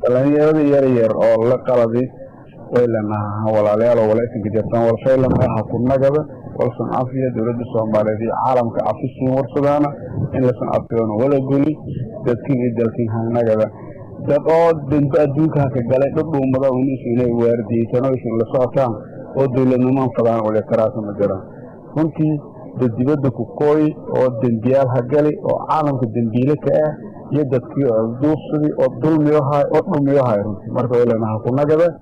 dhalinyarada yar yar oo la qaladi way lanaha walaalayaal walaysanka jirtaan walfaylamay ha ku nagada walsan cafiya dowladda soomaaliyeed iyo caalamka cafisiin warsadaana in lasan cafiyoona wala guli dadkin iyo dalkin hanagada dad oo danba adduunka haka galay dhudhuumada unis inay waardiyeysan oo isin la socotaan oo dowladnimaan fadaan walitaraasa ma jiraan runtii dad dibadda ku kooyi oo dembiyaal ha gali oo caalamka dembiile ka ah iyo dadkii duufsadii oo dulmiyohay oo dhumiyohay runtii marka way lanaha ku nagada